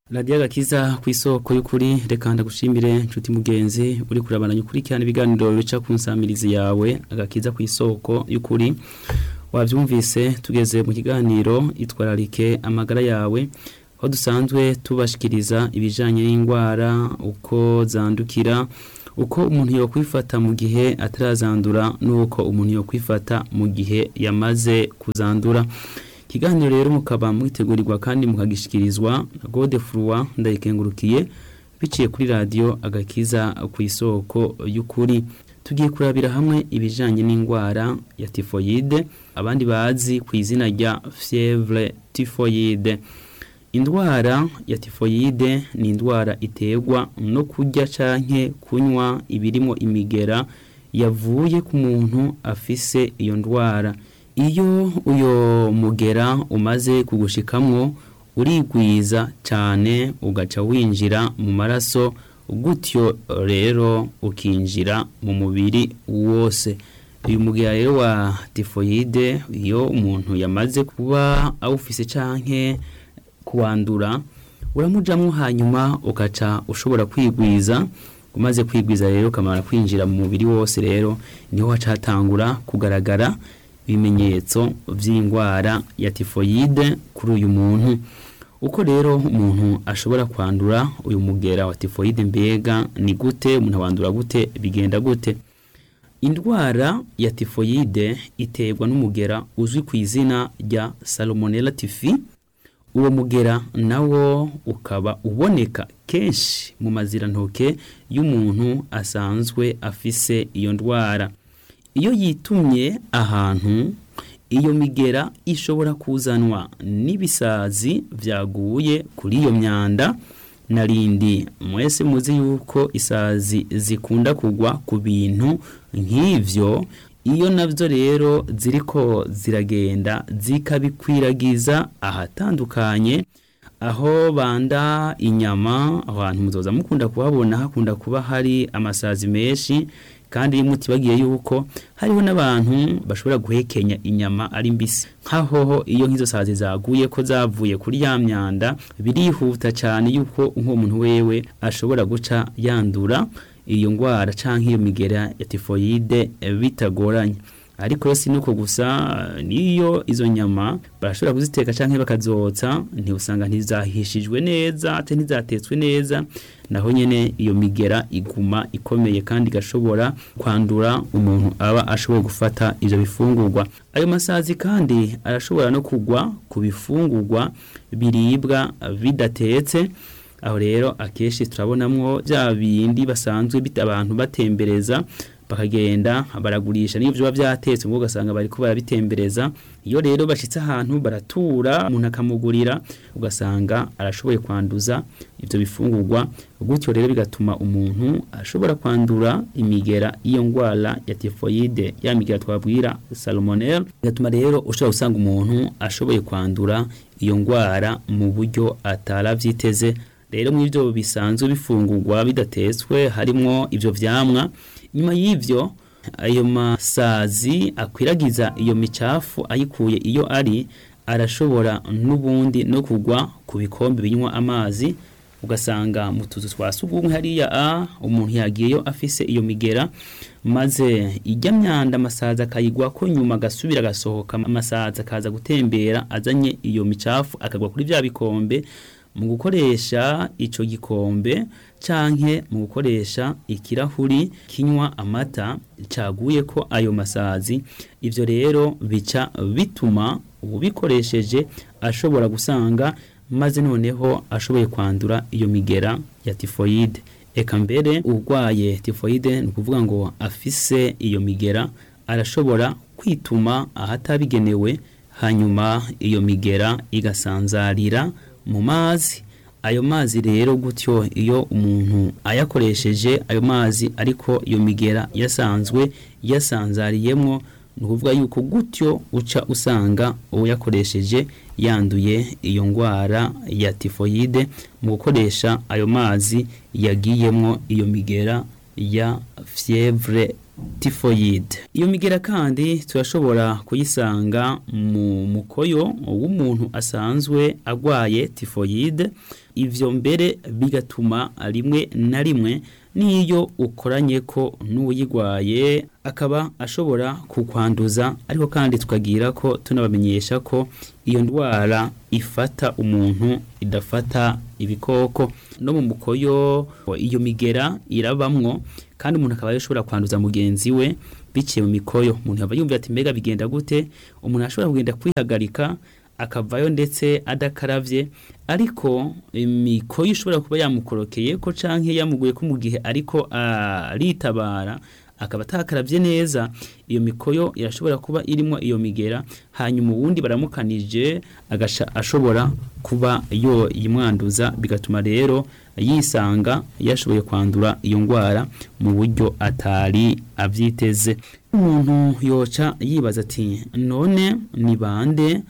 radiyo agakiza ku isoko y'ukuri reka ndagushimire nshuti mugenzi uri kurabandanya ukurikirana ibiganiro bica ku nsamirizi yawe agakiza ku isoko y'ukuri wabyumvise tugeze mu kiganiro itwararike amagara yawe aho dusanzwe tubashikiriza ibijyanye n'indwara uko zandukira uko umuntu yokwifata mu gihe atarazandura n'uko umuntu yokwifata mu gihe yamaze kuzandura ikiganiro rero mukaba mwitegurirwa kandi mukagishikirizwa na gode furuwa ndayikengurukiye biciye kuri radiyo agakiza ku isoko y'ukuri tugiye kurabira hamwe ibijyanye n'indwara ya tifoyide abandi bazi ku izina rya fievre tifoyide indwara ya tifoyide ni indwara iterwa no kurya canke kunywa ibirimo imigera yavuye ku muntu afise iyo ndwara iyo uyo mugera umaze kugushikamwo urigwiza cyane ugaca winjira mu maraso gutyo rero ukinjira mu mubiri wose uyu mugera rero wa tifoyide iyo umuntu yamaze kuba awufise canke kuwandura uramujamwo hanyuma ugaca ushobora kwigwiza umaze kwigwiza rero ukamara kwinjira mu mubiri wose rero niho haca hatangura kugaragara ibimenyetso by'indwara ya tifoyide kuri uyu muntu uko rero umuntu ashobora kwandura uyu mugera wa tifoyide mbega ni gute umuntu awandura gute bigenda gute indwara ya tifoyide iterwa n'umugera uzwi ku izina rya salmonella tifi uwo mugera nawo ukaba uboneka kenshi mu mazirantoke y'umuntu asanzwe afise iyo ndwara iyo yitumye ahantu iyo migera ishobora kuzanwa n'ibisazi byaguye kuri iyo myanda narindi mwese muzi yuko isazi zikunda kugwa ku bintu nk'ivyo iyo navyo rero ziriko ziragenda zikabikwiragiza ahatandukanye aho banda inyama abantu muzoza mukunda kuhabona hakunda kuba hari amasazi menshi kandi mutibagiye yuko hariho n'abantu bashobora guhekenya inyama ari mbisi nkaho iyo nk'izo sazi zaguye ko zavuye kuri ya myanda birihuta cyane yuko nk'uwo muntu wewe ashobora guca yandura iyo ndwara cyangwa iyo migera ya tifoyide bitagoranye ariko si nuko gusa niyo izo nyama barashobora kuziteka cyangwa bakazotsa ntiusanga ntizahishijwe neza ate ntizatetswe neza naho nyene iyo migera iguma ikomeye kandi igashobora kwandura umuntu aba ashoboye gufata ivyo bifungurwa ayo masazi kandi arashobora no kugwa ku bifungurwa biribwa bidatetse aho rero akenshi turabonamwo bya bindi basanzwe abantu batembereza bakagenda baragurisha niyo biba byatetse ngo ugasanga bari ko barabitembereza iyo rero bashitse ahantu baratura umuntu akamugurira ugasanga arashoboye kwanduza ivyo bifungurwa gutyo rero bigatuma umuntu ashobora kwandura imigera iyo ndwara ya tifoyide ya migera twabwira salmonella bigatuma rero ushobora gusanga umuntu ashoboye kwandura iyo ndwara mu buryo ataravyiteze rero mu ivyo bisanzwe bifungurwa bidatetswe harimwo ivyo vyamwa nyuma y'ivyo ayo masazi akwiragiza iyo micafu ayikuye iyo ari arashobora n'ubundi no kugwa ku bikombe binywa amazi ugasanga mu tuzu twa sugumwe hariya a umuntu yagiyeyo afise iyo migera maze ijya myanda amasazi akayigwa ko nyuma agasubira agasohoka amasazi akaza gutembera azanye iyo micafu akagwa kuri bya bikombe mu gukoresha ico gikombe canke mu gukoresha ikirahuri kinywa amata caguye ko ayo masazi ivyo rero bica bituma ubikoresheje ashobora gusanga maze noneho ashoboye kwandura iyo migera ya tifoyide eka mbere urwaye tifoyide ni ukuvuga ngo afise iyo migera arashobora kwituma ahatabigenewe hanyuma iyo migera igasanzarira mu mazi ayo mazi rero gutyo iyo umuntu ayakoresheje ayo mazi ariko iyo migera yasanzwe yasanzariyemwo ni ukuvuga yuko gutyo uca usanga uyakoresheje yanduye iyo ndwara ya tifoyide mu gukoresha ayo mazi yagiyemwo iyo migera ya fievre tifoyide iyo migera kandi turashobora kuyisanga mu mukoyo w'umuntu asanzwe agwaye tifoyide ivyo mbere bigatuma rimwe na rimwe n'iyo ukoranye ko n'uwuyigwaye akaba ashobora kukwanduza ariko kandi tukagira ko tunabamenyesha ko iyo ndwara ifata umuntu idafata ibikoko no mu mukoyo iyo migera irabamwo kandi umuntu akaba ashobora kwanduza mugenzi we biciye mu mikoyo umuntu yaba yumva ati mbega bigenda gute umuntu ashobora kugenda kwihagarika akavayo ndetse adakaravye ariko imikoyo ishobora kuba yamukorokeye ko canke yamuguye ko mu gihe ariko aritabara akaba atakaravye neza iyo mikoyo irashobora kuba irimo iyo migera hanyuma uwundi baramukanije agasha ashobora kuba yo yimwanduza bigatuma rero yisanga yashoboye kwandura iyo ndwara mu buryo atari avyiteze umuntu yoca yibaza ati none ni bande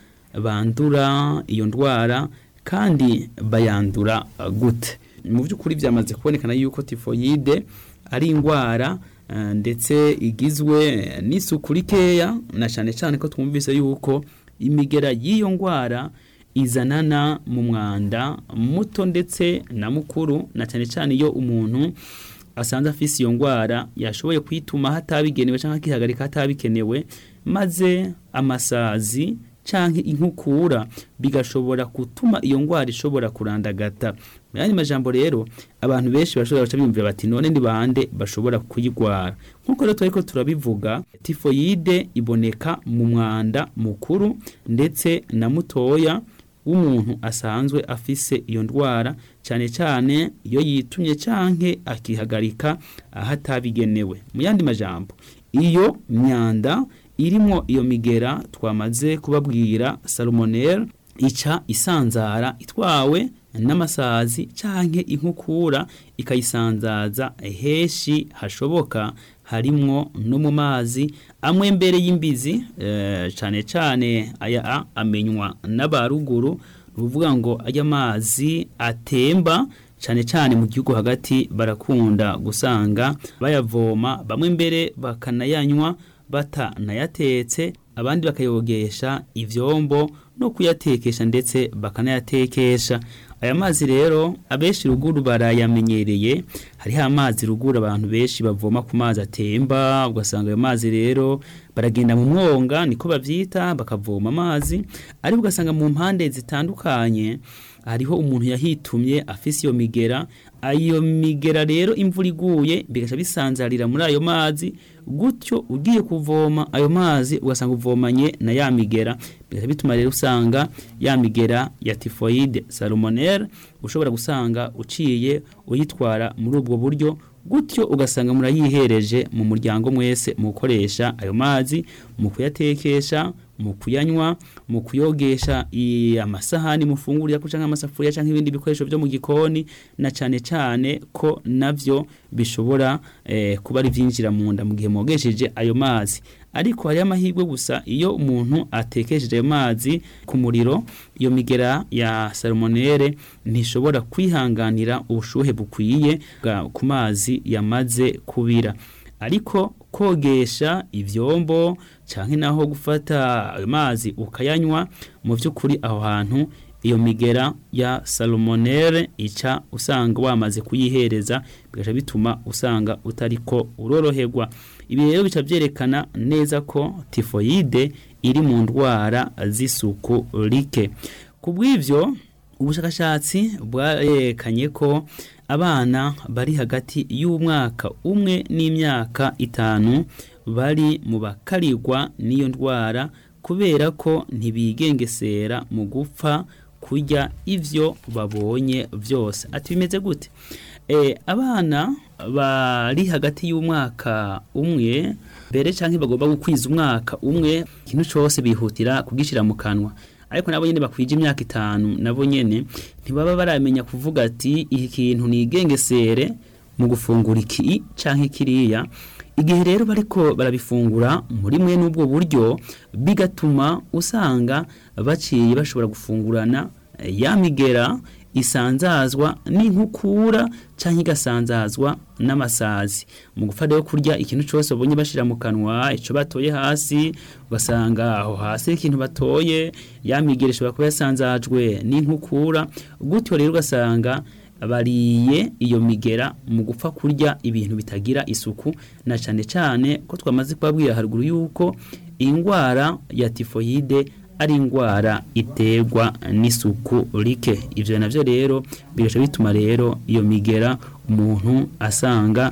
bandura iyo ndwara kandi bayandura gute mu by'ukuri byamaze kubonekana yuko tifoyide ari indwara ndetse igizwe n'isuku rikeya na cyane cyane ko twumvise yuko imigera y'iyo ndwara izanana mu mwanda muto ndetse na mukuru na cyane cyane iyo umuntu asanze afise iyo ndwara yashoboye kwituma hatabigenewe cyangwa akihagarika hatabikenewe maze amasazi canke inkukura bigashobora gutuma iyo ndwara ishobora kurandagata mu yandi majambo rero abantu benshi bashobora guca biyumvira bati none ni bande bashobora kuyigwara nk'uko rero turiko turabivuga tifoyide iboneka mu mwanda mukuru ndetse na mutoya w'umuntu asanzwe afise iyo ndwara cyane cyane iyo yitumye canke akihagarika ahatabigenewe mu yandi majambo iyo myanda irimo iyo migera twamaze kubabwira salmonelle ica isanzara itwawe n'amasazi canke inkukura ikayisanzaza heshi hashoboka harimwo no mu mazi amwe mbere y'imbizi e, cane cane aya amenywa n'abaruguru ruvuga ngo aya mazi atemba cyane cyane mu gihugu hagati barakunda gusanga bayavoma bamwe mbere bakanayanywa batanayatetse abandi bakayogesha ivyombo no kuyatekesha ndetse bakanayatekesha aya mazi rero abenshi ruguru barayamenyereye hariho amazi ruguru abantu benshi bavoma ku mazi atemba ugasanga ayo mazi rero baragenda mu mwonga niko bavyita bakavoma amazi ariko ugasanga mu mpande zitandukanye hariho umuntu yahitumye afise iyo migera ayo migera rero imvura iguye bigaca bisanzarira muri ayo mazi gutyo ugiye kuvoma ayo mazi ugasanga uvomanye na ya migera bigaca bituma rero usanga ya migera ya tifoide salmonelle ushobora gusanga uciye uyitwara muri ubwo buryo gutyo ugasanga murayihereje mu muryango mwese mu gukoresha ayo mazi mu kuyatekesha mu kuyanywa mu kuyogesha amasahani mufungurira cyangwa amasafuriya cyangwa ibindi bikoresho byo mu gikoni na cyane cyane ko navyo bishobora eh, kuba ari vyinjira mu nda mu gihe mogesheje ayo mazi ariko hari amahirwe gusa iyo umuntu atekesheje ayo mazi ku muriro iyo migera ya salmonelle ntishobora kwihanganira ubushuhe bukwiye ku mazi yamaze kubira ariko kogesha ivyombo canke naho gufata ayo mazi ukayanywa mu vy'ukuri aho hantu iyo migera ya salmonelle ica usanga wamaze kuyihereza bigaca bituma usanga utariko uroroherwa ibi rero bica vyerekana neza ko tifoyide iri mu ndwara z'isuku rike kubw'ivyo ubushakashatsi bwarekanye ko abana bari hagati y'umwaka umwe n'imyaka itanu bari mu bakarirwa n'iyo ndwara kubera ko ntibigengesera mu gupfa kurya ivyo babonye vyose ati bimeze gute e, abana bari hagati y'umwaka umwe mbere canke bagomba gukwiza umwaka umwe ikintu cose bihutira kugishira mu kanwa ariko nabo nyene bakwije imyaka itanu nabo nyene ntibaba baramenya kuvuga ati iki kintu nigengesere mu gufungura iki canke kiriya igihe rero bariko barabifungura muri mwe n'ubwo buryo bigatuma usanga baciye bashobora gufungurana ya migera isanzazwa n'inkukura cyangwa igasanzazwa n'amasazi mu gupfa rero kurya ikintu cyose babonye bashyira mu kanwa icyo batoye hasi ugasanga aho hasi ikintu batoye ya migere ishobora kuba yasanzajwe n'inkukura gutyo rero ugasanga bariye iyo migera mu gupfa kurya ibintu bitagira isuku na cyane cyane ko twamaze kubabwira haruguru yuko indwara ya tifoyide ari indwara iterwa n'isuku rike ibyo nabyo rero bigaca bituma rero iyo migera umuntu asanga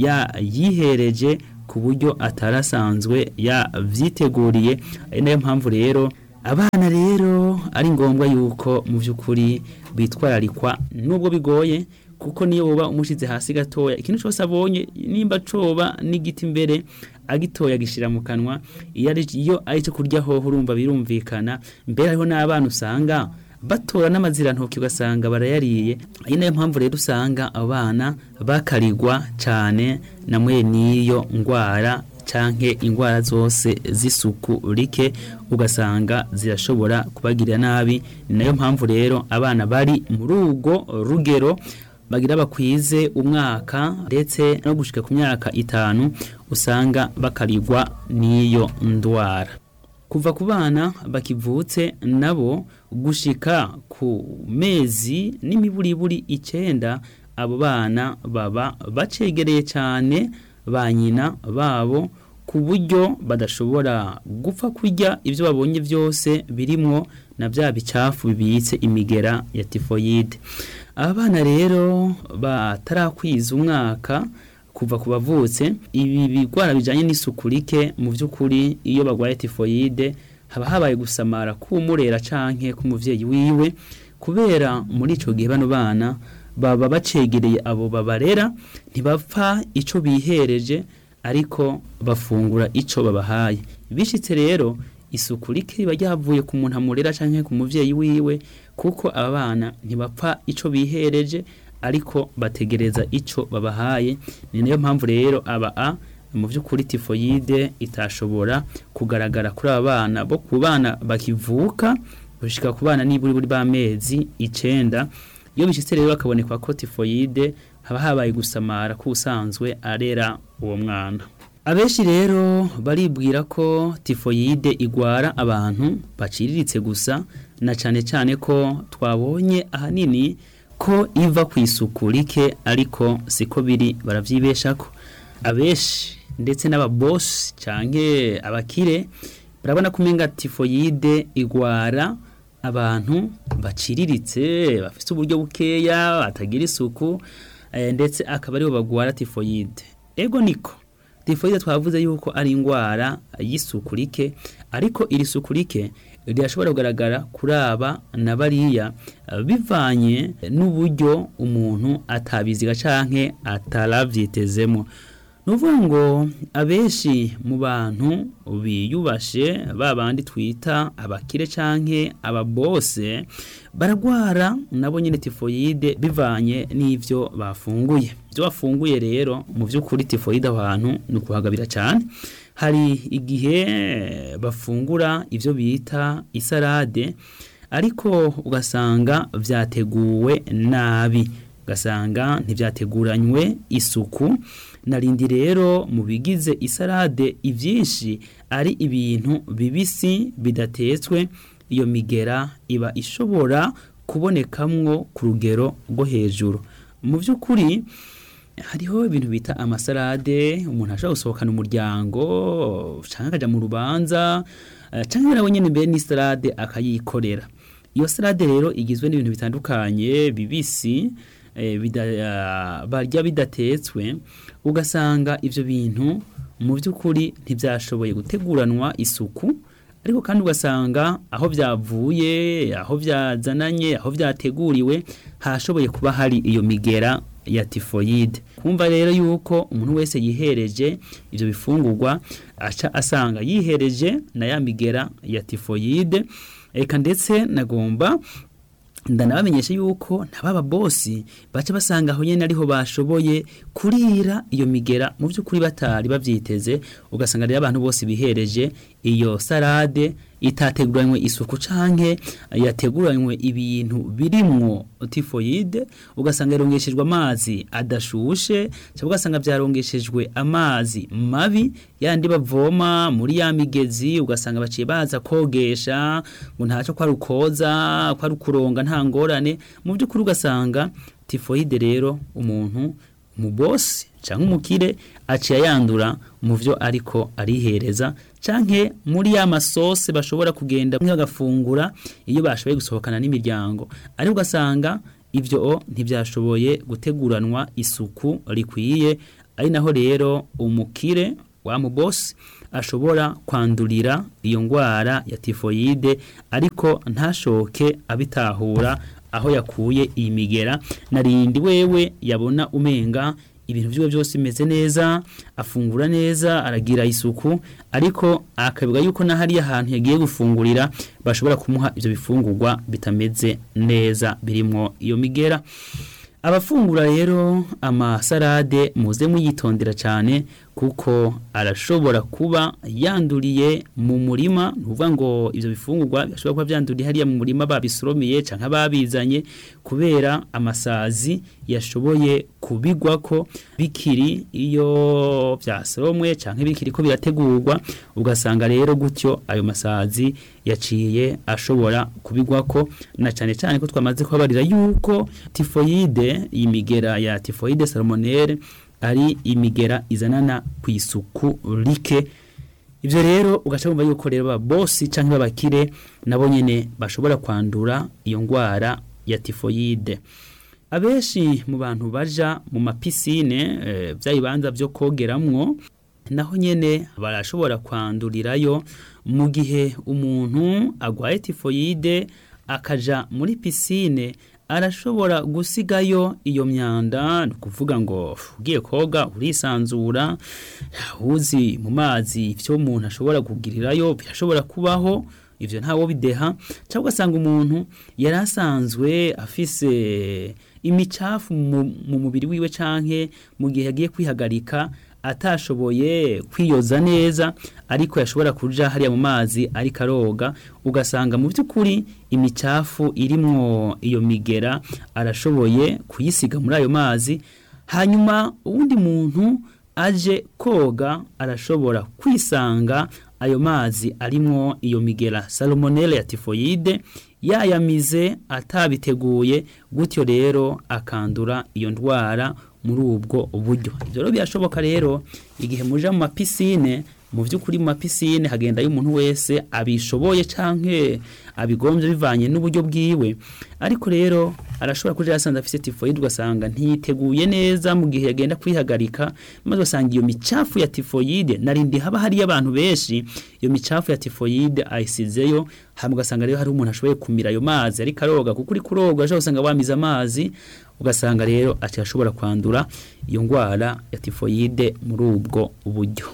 yihereje ku buryo atarasanzwe yabyiteguriye ari nayo mpamvu rero abana rero ari ngombwa yuko mu by'ukuri bitwararikwa nubwo bigoye kuko niyo uba umushyize hasi gatoya ikintu cyose abonye nimba coba n'igiti imbere agitoya agishyira mu kanwa iyo ari cyo kurya hoho urumva birumvikana mbere hariho n'abana usanga batora n'amazirantoki ugasanga barayariye ari nayo mpamvu rero usanga abana bakarigwa cyane na mwe n'iyo ndwara canke indwara zose z'isuku rike ugasanga zirashobora kubagirira nabi ni nayo mpamvu rero abana bari muri urwo rugero bagira bakwize umwaka ndetse no gushika ku myaka itanu usanga bakarigwa n'iyo ndwara kuva ku bana bakivutse nabo gushika ku mezi n'imiburiburi icenda abo bana baba bacegereye cyane ba nyina babo ku buryo badashobora gupfa kurya ibyo babonye byose birimwo na bya bicafu bibitse imigera ya tifoyide abana rero batarakwiza umwaka kuva ku bavutse ibi bigwara bijyanye n'isuku rike mu by'ukuri iyo barwaye tifoyide haba habaye gusamara k'umurera canke k'umuvyeyi wiwe kubera muri ico gihe bano bana baba bacegereye abo babarera ntibapfa ico bihereje ariko bafungura ico babahaye bishitse rero isuku rike riba ryavuye ku muntu amurera canke ku muvyeyi wiwe kuko aba bana ntibapfa ico bihereje ariko bategereza ico babahaye ni nayo mpamvu rero aba a mu by'ukuri tifoyide itashobora kugaragara kuri aba bana bo ku bana bakivuka gushika ku bana niburi buri b'amezi icenda iyo bishyitse rero bakaboneka ko tifoyide haba habaye gusamara k'usanzwe arera uwo mwana abenshi rero baribwira ko tifoyide igwara abantu baciriritse gusa na cyane cyane ko twabonye ahanini ko iva ku isuku rike ariko siko biri barabyibesha ko abenshi ndetse n'ababosi cyangwa abakire barabona ko umenga tifoyide igwara abantu baciriritse bafite uburyo bukeya batagira isuku ndetse akaba aribo bagwara tifoyide ego niko tifoyide twavuze yuko ari indwara y'isuku rike ariko iri suku rike rirashobora kugaragara kuri aba na bariya bivanye n'uburyo umuntu atabiziga canke ataravyitezemo nuvuga ngo abenshi mu bantu biyubashe babandi twita abakire canke ababose baragwara nabo nyene tifoyide bivanye n'ivyo bafunguye ibyo bafunguye rero mu by'ukuri tifoyide aho hantu ni ukuhagabira cyane hari igihe bafungura ibyo bita isarade ariko ugasanga byateguwe nabi ugasanga ntibyateguranywe isuku narindi rero mu bigize isarade ibyinshi ari ibintu bibisi bidatetswe iyo migera iba ishobora kubonekamwo ku rugero rwo hejuru mu by'ukuri hariho ibintu bita amasarade umuntu ashobora gusohokana umuryango cyangwa akajya mu rubanza cyangwa nawe nyine mbere n'isarade akayikorera iyo sarade rero igizwe n'ibintu bitandukanye bibisi barya bidatetswe ugasanga ibyo bintu mu by'ukuri ntibyashoboye guteguranwa isuku ariko kandi ugasanga aho byavuye aho byazananye aho byateguriwe hashoboye kuba hari iyo migera ya tifoyide kumva rero yuko umuntu wese yihereje ibyo bifungurwa aca asanga yihereje na ya migera ya tifoyide reka ndetse nagomba ndanabamenyesha yuko ntababa bosi baca basanga aho nyene ariho bashoboye kurira iyo migera mu by'ukuri batari bavyiteze ugasanga rero abantu bose bihereje iyo sarade itateguranywe isuku canke yateguranywe ibintu birimwo tifoyide ugasanga yarongeshejwe amazi adashushe cyangwa ugasanga byarongeshejwe amazi mabi yandi bavoma muri ya migezi ugasanga baciye baza kogesha ngo ntacyo kwa rukoza kwa rukuronga nta ngorane mu by'ukuri ugasanga tifoyide rero umuntu umubosi cyangwa umukire aciye yandura mu byo ariko arihereza canke muri ya masose bashobora kugenda bagafungura iyo bashoboye gusohokana n'imiryango ariko ugasanga ibyo ntibyashoboye guteguranwa isuku rikwiye ari naho rero umukire wa mubosi ashobora kwandurira iyo ndwara ya tifoyide ariko ntashoke abitahura aho yakuye iyi migera narindi wewe yabona umenga ibintu byiwe byose bimeze neza afungura neza aragira isuku ariko akabivuga yuko na hariya ahantu yagiye gufungurira bashobora kumuha ibyo bifungurwa bitameze neza birimo iyo migera abafungura rero amasarade muze muyitondera cyane kuko arashobora kuba yanduriye mu murima nuvuga ngo ibyo bifungurwa bishobora kuba byanduriye hariya mu murima babisoromiye cyangwa babizanye kubera amasazi yashoboye kubigwa ko bikiri iyo byasoromwe cyangwa bikiri ko birategurwa ugasanga rero gutyo ayo masazi yaciye ashobora kubigwa ko na cyane cyane ko twamaze kubabarira yuko tifoyide iyi migera ya tifoyide salmonelle ari imigera izanana ku isuku rike ibyo rero ugaca wumva yuko rero ababosi cyangwa abakire nabo nyine bashobora kwandura iyo ndwara ya tifoyide abenshi mu bantu baja mu mapisine bya bibanza byo kogeramwo naho nyine barashobora kwandurirayo mu gihe umuntu agwaye tifoyide akaja muri pisine arashobora gusigayo iyo myanda ni ukuvuga ngo ugiye koga urisanzura uzi mu mazi ibyo umuntu ashobora kugirirayo birashobora kubaho ibyo ntawo bideha cyangwa ugasanga umuntu yari asanzwe afise imicafu mu mubiri wiwe canke mu gihe yagiye kwihagarika atashoboye kwiyoza neza ariko yashobora kuja hariya mu mazi ariko aroga ugasanga mu by'ukuri imicafu irimwo iyo migera arashoboye kuyisiga muri ayo mazi hanyuma uwundi muntu aje koga arashobora kwisanga ayo mazi arimwo iyo migera salmonelle ya tifoyide yayamize atabiteguye gutyo rero akandura iyo ndwara muri ubwo buryo ibyo rero birashoboka rero igihe muja mu mapisine mu by'ukuri mu mapisine hagendayo umuntu wese abishoboye canke abigombye bivanye n'uburyo bwiwe ariko rero arashobora kuja yasanze afise tifoyide ugasanga ntiteguye neza mu gihe yagenda kwihagarika maze ugasanga iyo micafu ya tifoyide narindi haba hariyo abantu benshi iyo micafu ya tifoyide ayisizeyo hama ugasanga rero hari umuntu ashoboye kumira ayo mazi ariko aroga kuko uri kuroga ashobora gusanga wamize amazi ugasanga rero ati ashobora kwandura iyo ndwara ya tifoyide muri ubwo buryo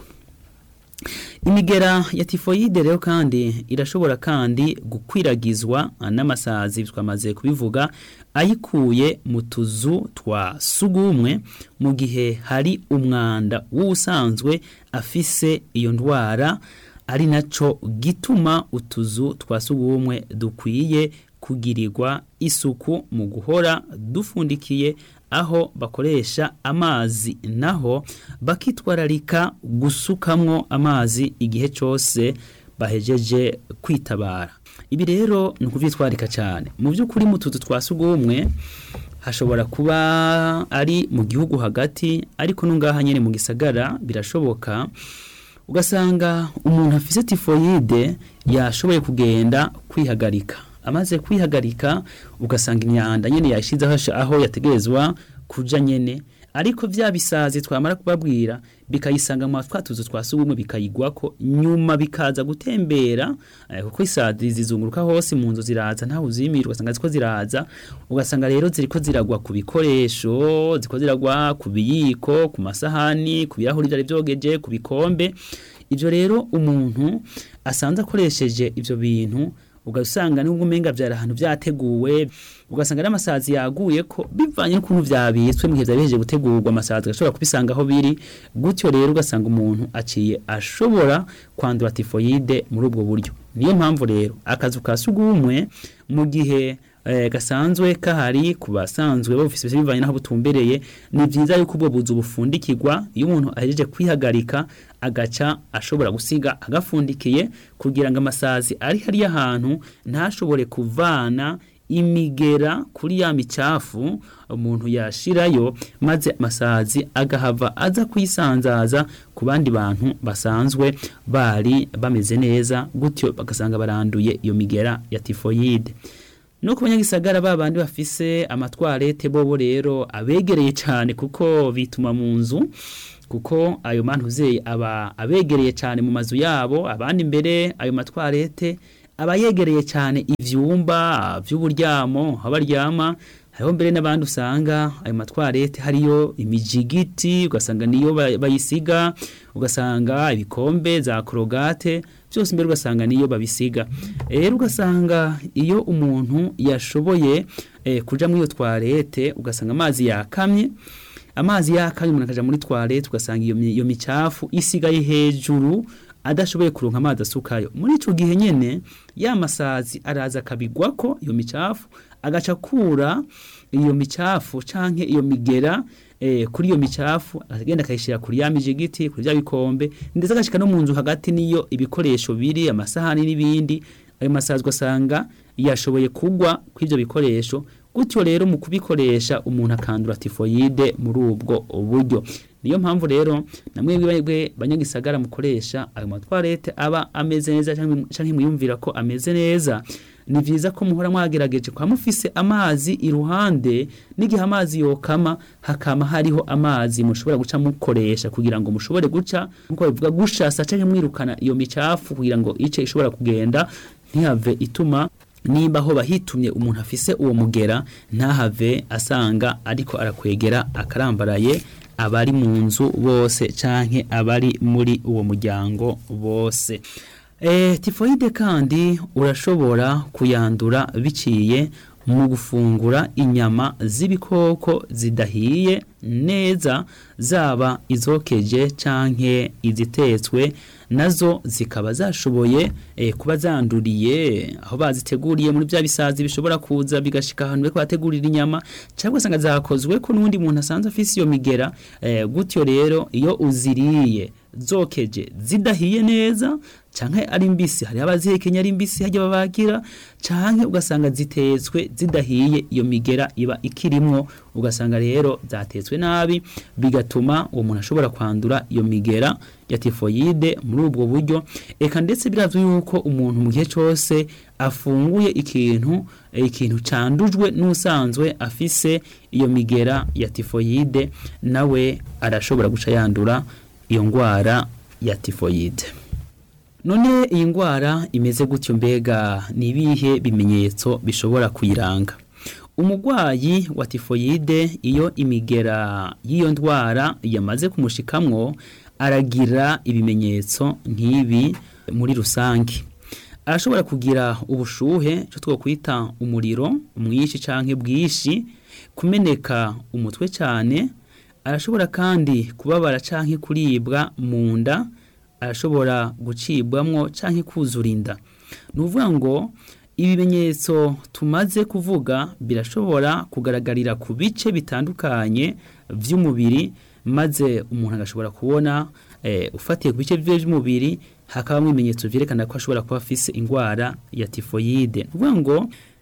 imigera ya tifoyide rero kandi irashobora kandi gukwiragizwa n'amasazi twamaze kubivuga ayikuye mu tuzu twa sugumwe mu gihe hari umwanda w'usanzwe afise iyo ndwara ari naco gituma utuzu twa sugumwe dukwiye kugirirwa isuku mu guhora dufundikiye aho bakoresha amazi naho bakitwararika gusukamwo amazi igihe cyose bahejeje kwitabara ibi rero ni ukubyitwarika cyane mu by'ukuri mu tuzu twa sugumwe hashobora kuba ari mu gihugu hagati ariko n'ungaha nyine mu gisagara birashoboka ugasanga umuntu afise tifoyide yashoboye kugenda kwihagarika amaze kwihagarika ugasanga imyanda nyene yashize aho yategerezwa kuja nyene ariko vya bisazi twamara kubabwira bikayisanga mu twatuzo twasugumwe bikayigwako nyuma bikaza gutembera eh, kuko isazi zizunguruka hose mu nzu ziraza ntaho uzimira ugasanga ziko ziraza ugasanga rero ziriko ziragwa ku bikoresho ziko ziragwa ku biyiko ku masahani ku birahuri vyari vyogeje ku bikombe ivyo rero umuntu asanze akoresheje ivyo bintu ugasanga nubwo umenga vyari ahantu vyateguwe ugasanga n'amasazi yaguye ko bivanye n'ukuntu vyabitswe mu gihe vyari bihejeje gutegurwa amasazi agashobora kubisanga aho biri gutyo rero ugasanga umuntu aciye ashobora kwandura tifoyide muri ubwo buryo niyo mpamvu rero akazu ka sugumwe mu gihe eh, gasanzwe kahari ku basanzwe bafise bivanye naho butumbereye ni vyiza yuko ubwo buzu bufundikirwa iyo umuntu ahejeje kwihagarika agaca ashobora gusiga agafundikiye kugira ngo amasazi ari hariya hantu ntashobore kuvana imigera kuri ya micafu umuntu yashirayo maze amasazi agahava aza kwisanzaza ku bandi bantu basanzwe bari bameze neza gutyo bagasanga baranduye iyo migera ya tifoyide no ku banyagisagara ba bandi bafise amatwarete bobo rero abegereye cyane kuko bituma mu nzu kuko ayo mantuzeyi aba abegereye cyane mu mazu yabo abandi imbere ayo matwarete aba yegereye cyane ivyumba vy'uburyamo aho baryama hariho mbere n'abandi usanga ayo matwarete hariyo imijigiti ugasanga niyo ba- bayisiga ugasanga ibikombe za korogate byose mbere ugasanga niyo babisiga rero ugasanga iyo umuntu yashoboye eh, kuja muri iyo twarete ugasanga amazi yakamye amazi yakamye umuntu akaja muri twarete ugasanga iyo, mi- iyo micafu isigaye hejuru adashoboye kuronka amazi asukayo muri ico gihe nyene ya masazi araza akabigwako iyo micafu agaca kura iyo micafu canke iyo migera eh, kuri iyo micafu agenda akayishira kuri ya mijigiti kuri vya bikombe ndetse agashika no mu nzu hagati niyo ibikoresho biri amasahani n'ibindi ayo masazi ugasanga yashoboye kugwa kw'ivyo bikoresho gutyo rero mu kubikoresha umuntu akandura tifoyide muri ubwo buryo niyo mpamvu rero namwe mwebwe banyagisagara mukoresha ayo matwarete aba ameze neza canke canke mwiyumvira ko ameze neza ni vyiza ko muhora mwagerageje kwa mufise amazi iruhande n'igihe amazi yokama hakama hariho amazi mushobora guca mukoresha kugira ngo mushobore guca nkuko bivuga gushasa canke mwirukana iyo micafu kugira ngo ice ishobora kugenda ntihave ituma nimba aho bahitumye umuntu afise uwo mugera ntahave asanga ariko arakwegera akarambaraye abari mu nzu bose canke abari muri uwo muryango bose e, tifoide kandi urashobora kuyandura biciye mu gufungura inyama z'ibikoko zidahiye neza zaba izokeje canke izitetswe nazo zikaba zashoboye eh, kuba zanduriye aho baziteguriye muri bya bisazi bishobora kuza bigashika ahantu bariko bategurira inyama cyangwa usanga zakozwe ko n'undi muntu asanzwe afise iyo migera eh, gutyo rero iyo uziriye zokeje zidahiye neza canke ari mbisi hari abazihekenya ari mbisi hajya babagira canke ugasanga zitetswe zidahiye iyo migera iba ikirimwo ugasanga rero zatetswe nabi bigatuma uwo muntu ashobora kwandura iyo migera ya tifoyide muri ubwo buryo eka ndetse birazwi yuko umuntu mu gihe cyose afunguye ikintu eh, ikintu candujwe n'usanzwe afise iyo migera ya tifoyide nawe arashobora guca yandura iyo ngwara ya tifoyide none iyi ngwara imeze gutyo mbega ni ibihe bimenyetso bishobora kuyiranga umugwayi wa tifoyide iyo imigera y'iyo ndwara yamaze kumushikamwo aragira ibimenyetso nk'ibi muri rusange arashobora kugira ubushuhe cyo twokwita umuriro mwinshi canke bwishi kumeneka umutwe cyane arashobora kandi kubabara canke kuribwa mu nda arashobora gucibwamwo canke kuzura inda ni ukuvuga ngo ibimenyetso tumaze kuvuga birashobora kugaragarira ku bice bitandukanye by'umubiri maze umuntu agashobora kubona eh, ufatiye ku bice bye by'umubiri hakabamo ibimenyetso vyerekana ko ashobora kuba afise indwara ya tifoyide ni ukuvuga ngo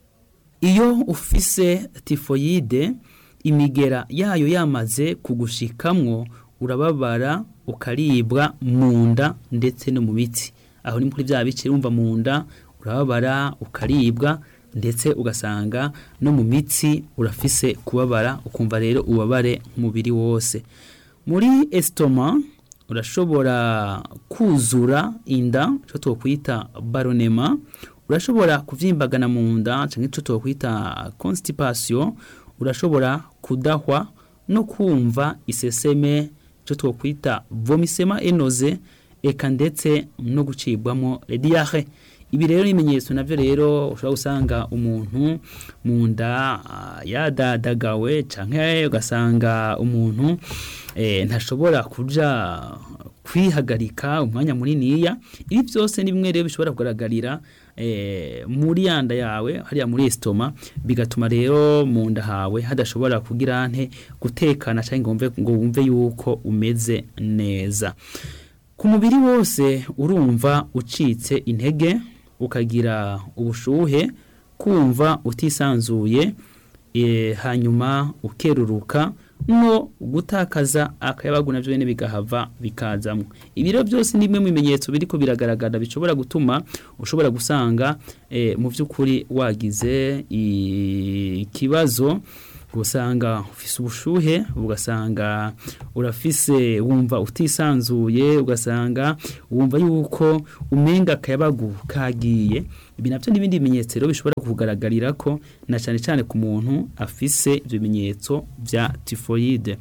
iyo ufise tifoyide imigera yayo yamaze kugushikamwo urababara ukaribwa mu nda ndetse no mu mitsi aho ni kuri bya bice urumva mu nda urababara ukaribwa ndetse ugasanga no mu mitsi urafise kubabara ukumva rero ubabare umubiri wose muri esitoma urashobora kuzura inda icyo twakwita baronema urashobora kuvyimbagana mu nda cyangwa icyo twakwita constipation urashobora kudahwa no kumva iseseme icyo twakwita vomisema enoze eka ndetse no gucibwamo diare ibi rero ibimenyetso navyo rero ushobora gusanga umuntu mu nda ah, yadadagawe canke ugasanga umuntu eh, ntashobora kuja kwihagarika umwanya muniniya ibi byose ni bimwe rero bishobora kugaragarira eh, muri yanda yawe hariya muri estoma bigatuma rero mu nda hawe hadashobora kugira nte gutekana canke ngo wumve ngo wumve yuko umeze neza ku mubiri wose urumva ucitse intege ukagira ubushuhe kumva utisanzuye e, hanyuma ukeruruka no gutakaza akayabagu navyo nyene bigahava bikazamwo ibiro byose ni bimwe mu bimenyetso biriko biragaragara bishobora gutuma ushobora gusanga e, mu vy'ukuri wagize ikibazo ugasanga ufise ubushuhe ugasanga urafise wumva utisanzuye ugasanga wumva yuko umenga akayabagu kagiye ibi navyo n'ibindi bimenyetso rero bishobora kugaragarira ko na cyane cyane ku muntu afise ibyo bimenyetso bya tifoyide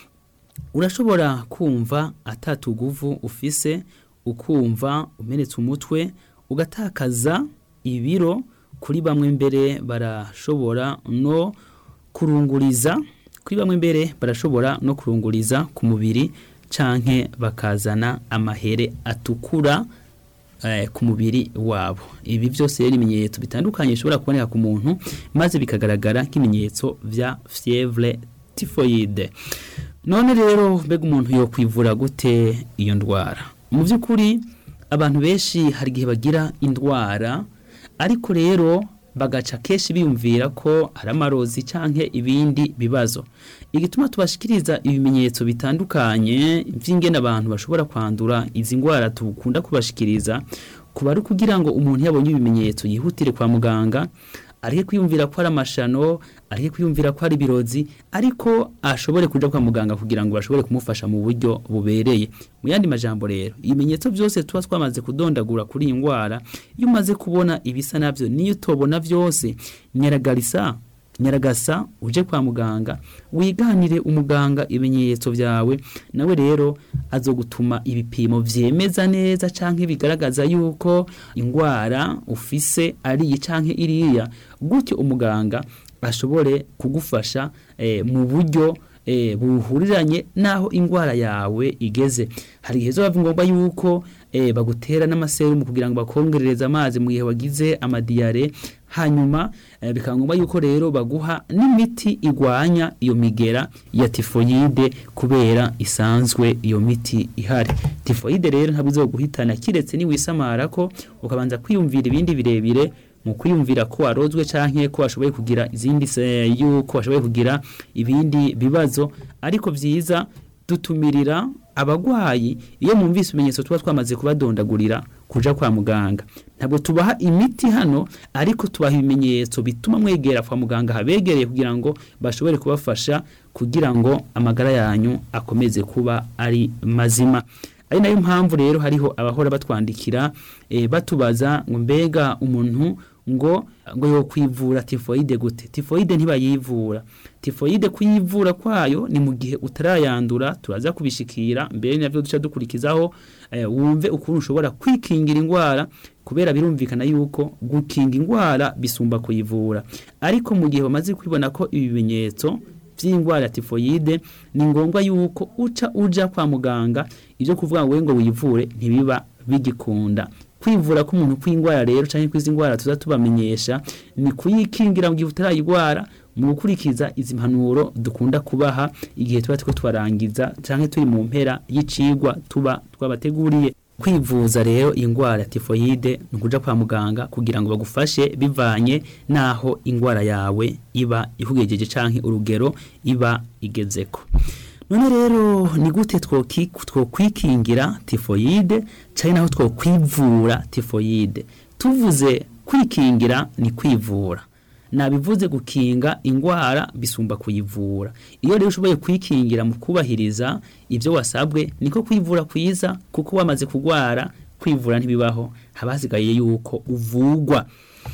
urashobora kumva atatuguvu ufise ukumva umenetse umutwe ugatakaza ibiro kuri bamwe mbere barashobora no kurunguriza kuri bamwe mbere barashobora no kurunguriza ku mubiri canke bakazana amahere atukura eh, ku mubiri wabo ibi byose rero ibimenyetso bitandukanye bishobora kuboneka ku muntu maze bikagaragara nk'ibimenyetso vya fievre typhoide none rero mbega umuntu yo kwivura gute iyo ndwara mu by'ukuri abantu benshi hari igihe bagira indwara ariko rero bagaca kenshi biyumvira ko hari amarozi canke ibindi bibazo igituma tubashikiriza ibimenyetso bitandukanye vy'ingene abantu bashobora kwandura izi ngwara tukunda kubashikiriza kuba ari kugira ngo umuntu yabonye ibimenyetso yihutire kwa muganga areke kwiyumvira ko ari amashano areke kwiyumvira ko ari ibirozi ariko ashobore kuja kwa muganga kugira ngo bashobore kumufasha mu buryo bubereye mu yandi majambo rero ibimenyetso byose tuba twamaze kudondagura kuri iyi ndwara iyo umaze kubona ibisa navyo niyo utobona vyose nyaragarisa nyaragasa uje kwa muganga wiganire umuganga ibimenyetso byawe nawe rero azogutuma ibipimo vyemeza neza canke bigaragaza yuko ingwara ufise ari iyi canke iriya gutyo umuganga ashobore kugufasha eh, mu buryo eh, buhuriranye naho ingwara yawe igeze hari igihe zo ngombwa yuko eh, bagutera n'amaserumu kugira ngo bakongerereze amazi mu gihe wagize amadiyare hanyuma eh, bikaba ngombwa yuko rero baguha n'imiti igwanya iyo migera ya tifoyide kubera isanzwe iyo miti ihari tifoyide rero ntabwo izoguhitana kiretse niwisamara ko ukabanza kwiyumvira ibindi birebire mu kwiyumvira ko warozwe canke ko washoboye kugira izindi se yuko washoboye kugira ibindi bibazo ariko vyiza dutumirira abagwayi iyo mumvise ibimenyetso tuba twamaze kubadondagurira kuja kwa muganga ntabwo tubaha imiti hano ariko tubaha ibimenyetso bituma mwegera kwa muganga habegereye kugira ngo bashobore kubafasha kugira ngo amagara yanyu akomeze kuba ari mazima ari nayo mpamvu rero hariho abahora batwandikira e, batubaza ngo mbega umuntu ngo ngo yo kwivura tifoide gute tifoide ntibayivura tifoide kuyivura kwayo ni mu gihe utarayandura turaza kubishikira mbere navyo duca dukurikizaho eh, wumve ukuntu ushobora kwikingira ingwara kubera birumvikana yuko gukinga ingwara bisumba kuyivura ariko mu gihe bamaze kwibona ko ibi bimenyetso vy'ingwara tifoide ni ngombwa yuko uca uja kwa muganga ivyo kuvuga ngo ngo wivure ntibiba bigikunda kwivura k'umuntu kw'ingwara rero canke kwizi ngwara tuza tubamenyesha ni kuyikingira mu gihe utarayigwara mu gukurikiza izi mpanuro dukunda kubaha igihe tuba turiko twarangiza canke turi mu mpera y'icigwa tuba twabateguriye kwivuza rero ingwara ya tifoyide ni ukuja kwa muganga kugira ngo bagufashe bivanye naho ingwara yawe iba ikugejeje canke urugero iba igezeko none rero ni gute twokwikingira tifoyide cyane naho twokwivura tifoyide tuvuze kwikingira ni kwivura nabivuze gukinga ingwara bisumba kuyivura iyo rero ushoboye kwikingira mu kubahiriza ibyo wasabwe niko kwivura kwiza kuko wamaze kugwara kwivura ntibibaho haba hasigaye yuko uvugwa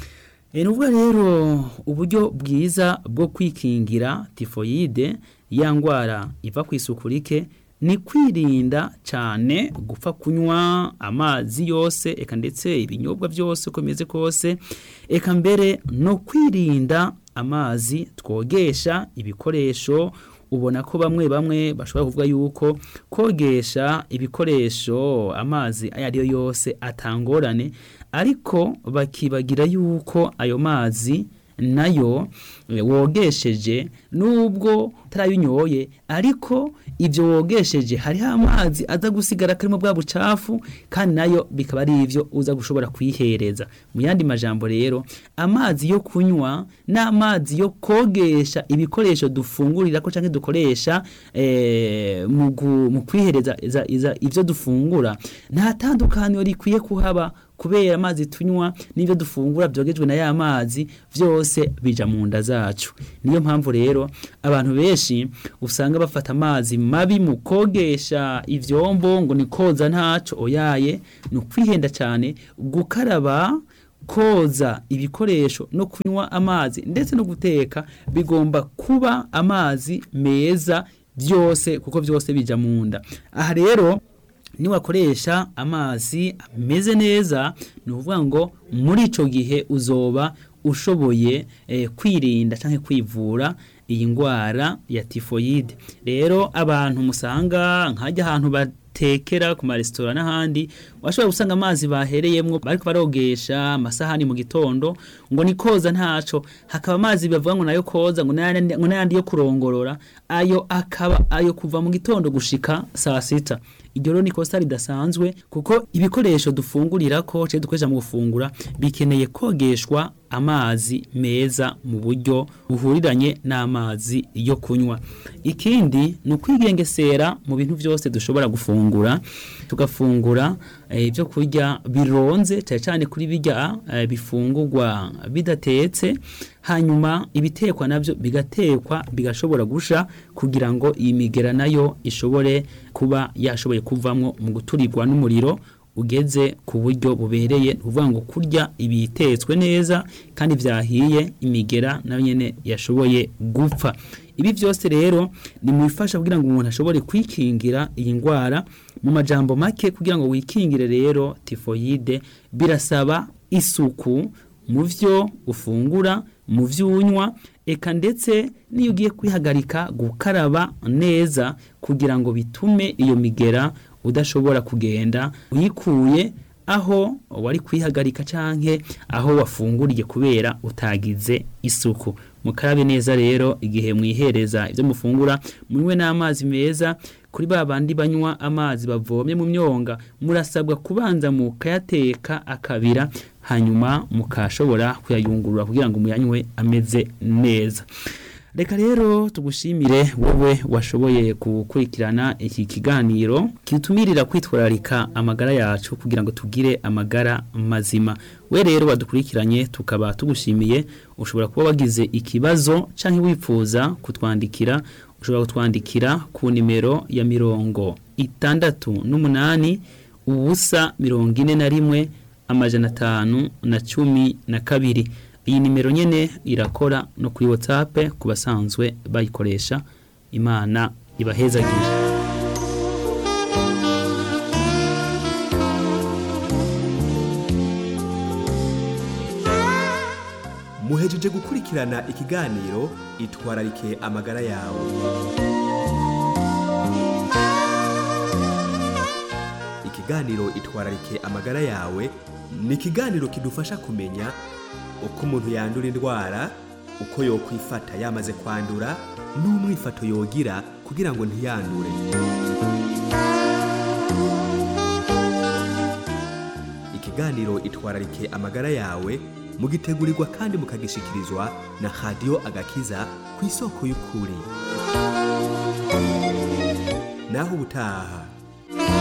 ni ukuvuga rero uburyo bwiza bwo kwikingira tifoyide ya ndwara iva ku isuku rike ni kwirinda cyane gupfa kunywa amazi yose eka ndetse ibinyobwa byose uko bimeze kose eka mbere no kwirinda amazi twogesha ibikoresho ubona ko bamwe bamwe bashobora kuvuga yuko kogesha ibikoresho amazi ayo ari yo yose atangorane ariko bakibagira yuko ayo mazi nayo wogesheje nubwo utarayinyoye ariko ibyo wogesheje hariho amazi aza gusigara karimo bwa bucafu kandi nayo bikaba ari ibyo uza gushobora kwihereza mu yandi majambo rero amazi yo kunywa n'amazi yo kogesha ibikoresho dufungurira ko cyangwa dukoresha mu kwihereza ibyo dufungura nta tandukaniro rikwiye kuhaba kubera amazi tunywa n'ibyo dufungura byogejwe na ya mazi byose bija mu nda zacu niyo mpamvu rero abantu benshi usanga bafata amazi mabi mu kogesha ivyombo ngo ni koza ntaco oyaye ni ukwihenda cyane gukaraba koza ibikoresho no kunywa amazi ndetse no guteka bigomba kuba amazi meza byose kuko byose bija mu nda aha rero niwakoresha amazi ameze neza ni ukuvuga ngo muri icyo gihe uzoba ushoboye kwirinda cyangwa kwivura iyi ndwara ya tifoyide rero abantu musanga nkajya ahantu batekera ku maresitora n'ahandi washobora gusanga amazi bahereyemo bari barogesha amasahani mu gitondo ngo ni koza ntaco hakaba amazi bavuga ngo nayo koza ngo n'ayandi yo kurongorora ayo akaba ayo kuva mu gitondo gushika saa sita iryo rero ni kosa ridasanzwe kuko ibikoresho dufungurira ko cyangwa dukoresha mu gufungura bikeneye kogeshwa amazi meza mu buryo buhuriranye n'amazi yo kunywa ikindi ni ukwigengesera mu bintu byose dushobora gufungura tugafungura ibyo kurya bironze cyane cyane kuri bijya bifungurwa bidatetse hanyuma ibitekwa nabyo bigatekwa bigashobora gusha kugira ngo iyi migera nayo ishobore kuba yashoboye kuvamo mu guturirwa n'umuriro ugeze ku buryo bubereye uvuga ngo kurya ibitetswe neza kandi byahiye imigera nayo nyine yashoboye gupfa ibi byose rero ni mu bifasha kugira ngo umuntu ashobore kwikingira iyi ndwara mu majambo make kugira ngo wikingire rero tifoyide birasaba isuku mu byo ufungura mu byo unywa eka ndetse n'iyo ugiye kwihagarika gukaraba neza kugira ngo bitume iyo migera udashobora kugenda uyikuye aho wari kwihagarika canke aho wafunguriye kubera utagize isuku mukarabe neza rero igihe mwihereza ibyo mufungura munywe n'amazi meza kuri ba bandi banywa amazi bavomye mu myonga murasabwa kubanza mukayateka akabira hanyuma mukashobora kuyayungurura kugira ngo muyanywe ameze neza reka rero tugushimire wowe washoboye gukurikirana iki kiganiro kitumirira kwitwararika amagara yacu kugira ngo tugire amagara mazima we rero wadukurikiranye tukaba tugushimiye ushobora kuba wagize ikibazo cyangwa wifuza kutwandikira ushobora kutwandikira ku nimero ya mirongo itandatu n'umunani ubusa mirongo ine na rimwe amajana atanu na cumi na kabiri iyi nimero nyene irakora no kuri WhatsApp ku basanzwe bayikoresha imana ibahezagire muhejeje gukurikirana ikiganiro itwararike amagara yawe ikiganiro itwararike amagara yawe ni ikiganiro kidufasha kumenya uko umuntu yandura indwara uko yokwifata yamaze kwandura n'umwifato yogira kugira ngo ntiyandure ikiganiro itwararike amagara yawe mugitegurirwa kandi mukagishikirizwa na radiyo agakiza ku isoko y'ukuri naho ubutaha